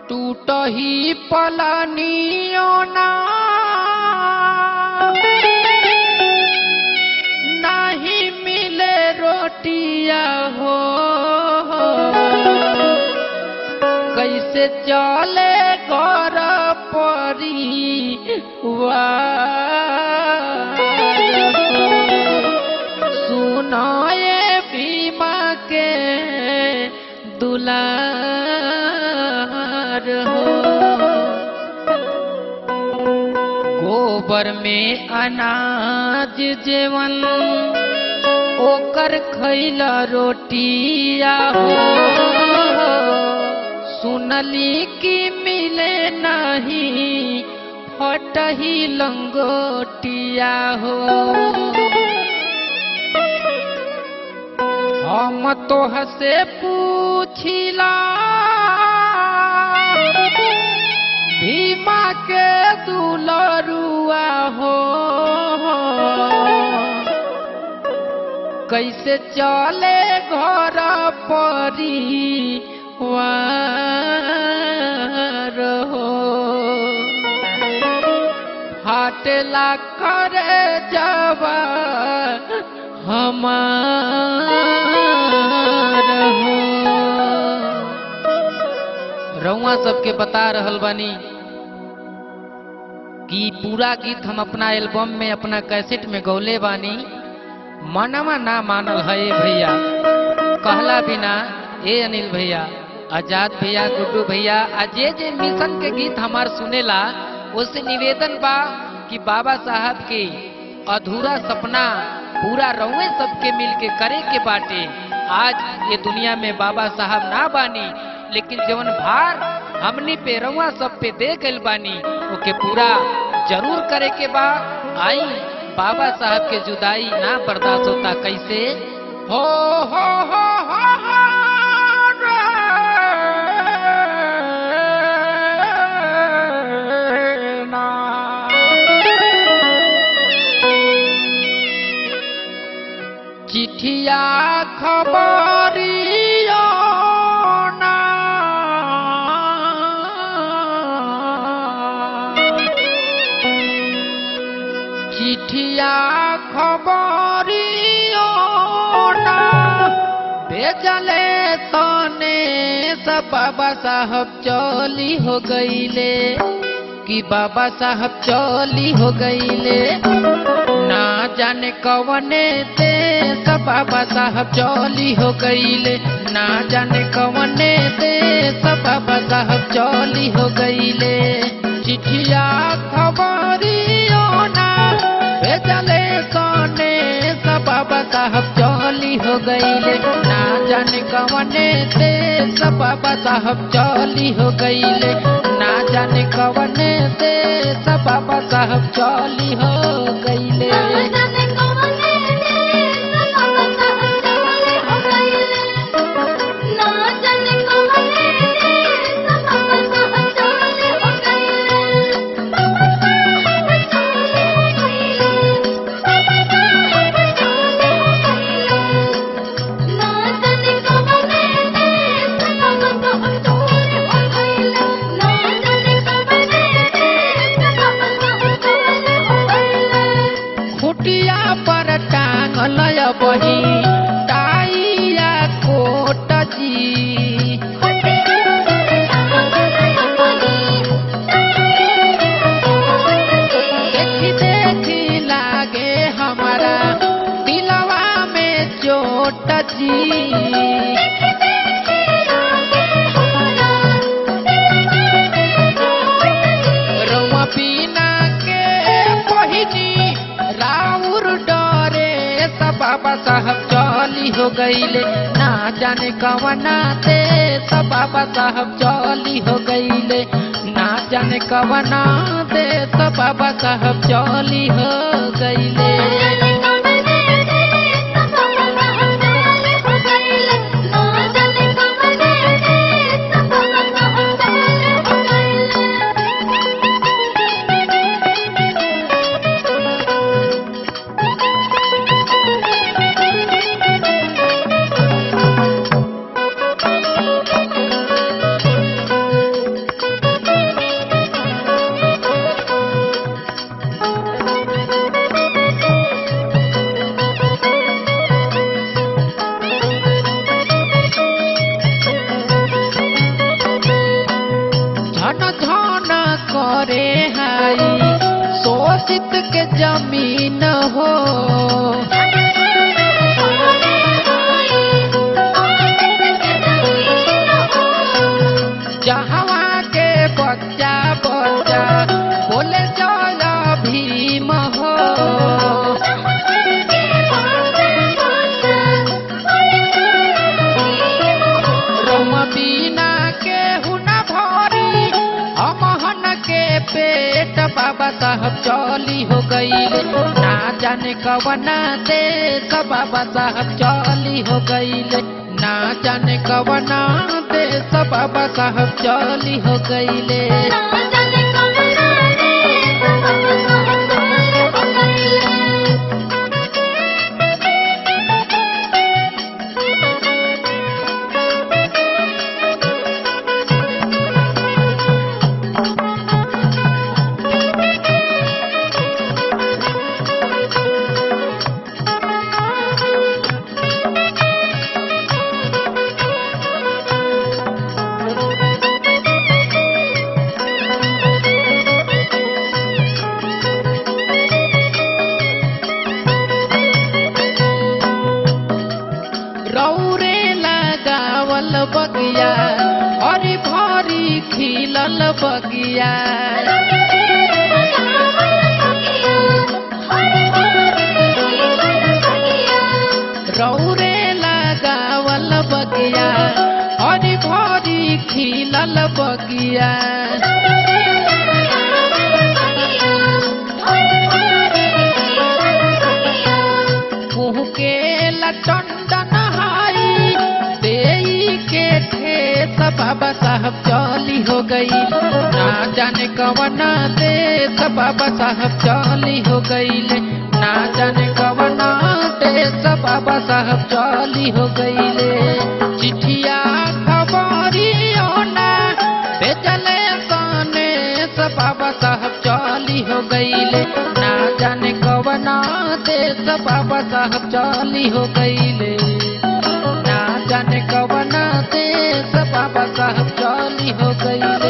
टूटही पलानियो ना नहीं मिले रोटिया हो कैसे चले घर परिवार सुनाए भीमा के दुलार हो गोबर में अनाज जेवन ओकर खैला रोटिया हो सुनली कि मिले नहीं फटही लंगोटिया हो हम तो हसे पूछिला भीमा के दुलरुआ हो कैसे चले घर परिवार हो फाटला करे जवा हमार हो रउआ सबके बता रहल बानी कि पूरा गीत हम अपना एल्बम में अपना कैसेट में गौले बानी मनवा ना मानल है ए भैया कहला बिना ए अनिल भैया आजाद भैया गुड्डू भैया आ जे जे मिशन के गीत हमार सुनेला उससे निवेदन बा कि बाबा साहब के अधूरा सपना पूरा रउए सबके मिल के करे के बाटे आज ये दुनिया में बाबा साहब ना बानी लेकिन जवन भार हमनी पे रउआ सब पे दे गइल बानी ओके पूरा जरूर करे के बा आई बाबा साहब के जुदाई ना बर्दाश्त होता कैसे हो हो हो हो हो रे ना। चिठिया खबरियो ना चिठिया खबरियो ना भेजले तने सब बाबा साहब चली हो गईले कि बाबा साहब चली हो गईले ना जाने कवने देश बाबा साहब चली हो गईले ना जाने कवने देश बाबा साहब चली हो गईले चिठिया खबरियो ना भेजले सोने सब बाबा साहब चली हो गईले ना जाने कवने देश बाबा साहब चली हो गईले ना जाने कवने देश बाबा साहब चली हो गईले खुटिया पर टांगल बही टाइया कोट जी देखी देखी लागे हमारा दिलवा में चोट जी रउआ बिना के पहिनी राउर डरे सब बाबा साहब चली हो गईले ना जाने कवना ते सब बाबा साहब चली हो गईले ना जाने कवना ते सब बाबा साहब चली हो गईले अजित के जमीन हो जहवा के बच्चा बच्चा बोले जय भीम हो रम बीना के हुना भरी अमहन के पेट बाबा साहब चली हो गई ना जाने कवना देश बाबा साहब चली हो गई ना जाने कवना देश बाबा साहब चली हो गईले रौरे लगावल बगिया हरी भरी खिलल बगिया रौरे लगावल बगिया हरी भरी खिलल बगिया मुँह के लटंडन हाई देई के ठेस बाबा साहब चली हो गई ना जाने कवना देश बाबा साहब चली हो गई ना जाने कवना देश बाबा साहब चली हो गई चिठिया खबरियो ना भेजले सने बाबा साहब चली हो गईले ना जाने कवना देश बाबा साहब चली हो गईले ना जाने कवना देश बाबा साहब चली हो गईले